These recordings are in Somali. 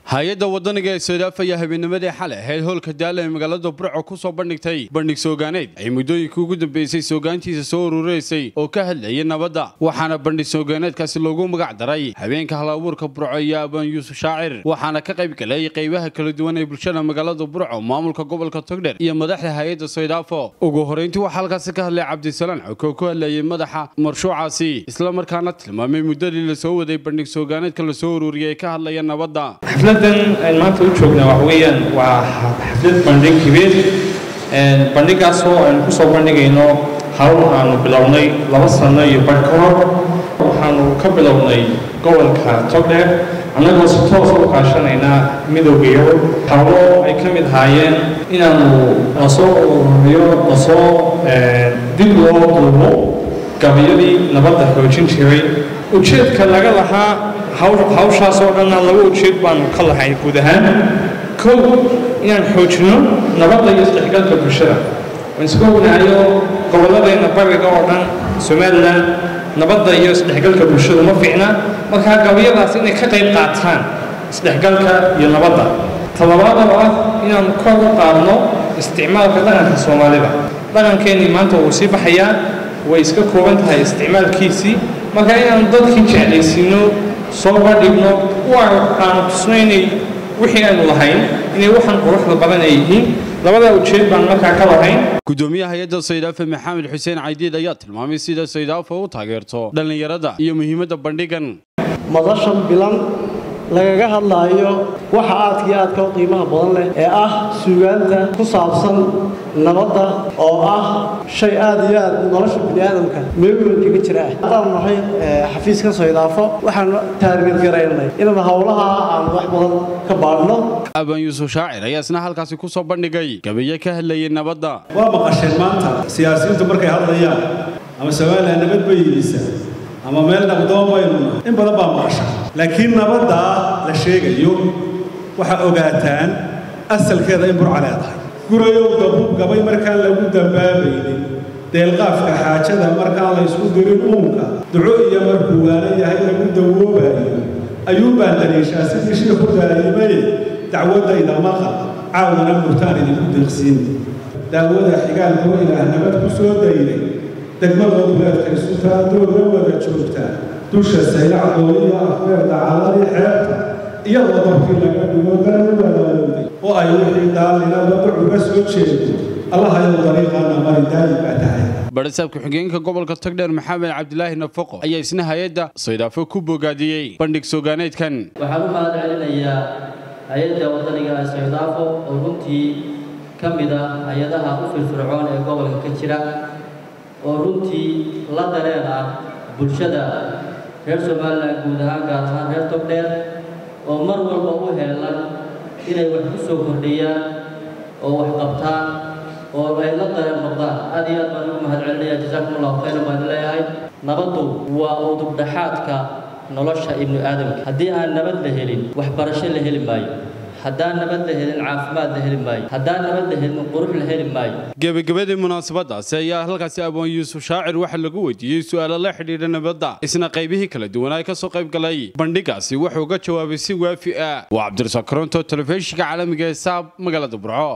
hay-adda wadaniga ee soodaaf ayaa habeennimadii xalay ahayd howlka daala ee magaalada burco ku soo bandhigtay bandhig soogaaneed ay muddooyinkii ugu dambeysay soogaantiisa soo urureysay oo ka hadlayay nabadda waxaana bandhig soogaaneedkaasi loogu magac daray habeenka halabuurka burco iyo abaan yuusuf shaacir waxaana ka qayb galay qaybaha kala duwan ee bulshada magaalada burco maamulka gobolka togdher iyo madaxda hay-adda soydaafo ugu horeyntii waxaa halkaasi ka hadlay cabdisalaan coko oo ku hadlayay madaxa marshuucaasi isla markaana tilmaamay muddadii lasoo waday bandhig soogaaneedka lasoo ururiyay ee ka hadlaya nabadda xafladan aan maanta u joognaa waxa weeyaan waa xaflad bandhig hibeed bandhigaasoo aynu ku soo bandhigayno hawl aanu bilownay laba sano iyo badh ka hor waxaanu ka bilownay gobolka togdheer annagoo si toosa u kaashanaynaa midowga yurub hawlo ay ka mid ahaayeen inaanu lasoo ururiyo lasoo dib loo duubo gabayadii nabadda xoojin jiray ujeedka laga lahaa hawshaas oo dhanna laba ujeed baanu ka lahay guud ahaan kow inaan xoojino nabadda iyo isdhexgalka bulshada waan iska ognahayo gobolladeenna bariga oo dhan somalilan nabadda iyo isdhexgalka bulshadu ma fiicna markaa gabayadaas inay ka qayb qaataan isdhexgalka iyo nabadda talabaad oo ah inaanu kor u qaadno isticmaalka dhaqanka soomaalida dhaqankeennii maanta wuu sii baxayaa way iska kooban tahay isticmaalkiisii marka inaanu dadkii jeclaysiino soo bandhigno aanu tusno inay wixii aynu lahayn inay waxaan quruxda badan ay yihiin labadaa ujeed baan markaa ka lahayn gudoomiyaha hay-adda saydaafe maxamed xuseen caydiid ayaa tilmaamay sida saydaafa u taageerto dhallinyarada iyo muhiimadda bandhigan madashan bilan lagaga hadlaayo waxa aadka iyo aadka u qiimaha badan leh ee ah suugaanta ku saabsan nabadda oo ah shay aad iyo aad nolosha bini aadamka meel weyn kaga jira ah haddaan nahay xafiiska soydaafo waxaanu taargetgaraynay inaan howlaha aan wax badan ka baadhno abaan yuusuf shaacir ayaa isna halkaasi ku soo bandhigay gabaye ka hadlayay nabadda waa maqasheen maanta siyaasiyiintu markay hadlayaan ama somalilan nabad bay yidhiisa ama meel naqdoon baynu nahay in badan baa maqasha laakiin nabaddaa la sheegayo waxaa ogaataan asalkeeda in burca leedahay gurayow dabu gabay markaan lagu dambaabaynin deelqaafka xaajada markaan la ysku dirin uunka duco iyo markuu waana yahay lagu dawoobayo ayuunbaan daliishaa sidii shiiku daa'imaye dacwaddayda maqal caawina murtaan idinku deeqsiin daawada xigaalkoo ilaah nabad ku soo dayday degmada duleedka isu taadooga wada joogtaa dusha saylacdooda iyo afreer dacaladii xeebta iyadoo dabkii laga dhigo danu walaalowday oo ay wixii daalinaba ducuga soo jeedo allahayow dariiqaana mari daayi baa tahay barisaabka xigeenka gobolka togdheer maxamed cabdilaahi nafaqo ayaa isna hay-adda saydaafo ku bogaadiyey bandhig soogaaneedkan waxaan u mahad celinayaa hay-adda wadaniga ee saydaafo oo runtii ka mid ah hay-adaha u firfircoon ee gobolka ka jira oo runtii la dareen ah bulshada reer somalilan guud ahaan gaar ahaan reer togdheer oo mar walba u heelan inay wax ku soo kordhiyaan oo wax qabtaan oo ay la dareen noqdaan aad iyo aad baan ugu mahad celinaya jasaakum allahu khayran baan leeyahay nabaddu waa udubdhaxaadka nolosha ibnu aadamka haddii aan nabad la helin waxbarasho la heli maayo haddaan nabad la helin caafimaad la heli maayo haddaan nabad la helin qurux la heli maayo gebagabadii munaasabadaasi ayaa halkaasi abaan yuusuf shaacir waxaa lagu weydiiyey su'aalo la xidhiidha nabadda isna qaybihii kala duwanaa ka soo qayb galay bandhigaasi wuxuu ga jawaabay si waafi ah waa cabdirasaaq koronto telefishinka caalamiga ee saab magaalada burco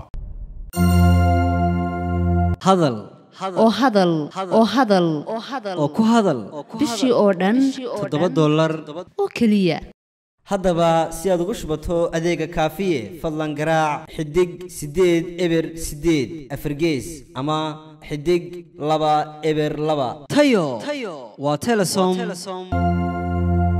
hadal oo hadal oo hadal oo ku hadal bishii oo dhan toddoba dollar oo keliya haddaba si aad ugu shubato adeega kaafiye fadlan garaac xidig siddeed eber siddeed afargees ama xidig laba eber laba tayo waa telesom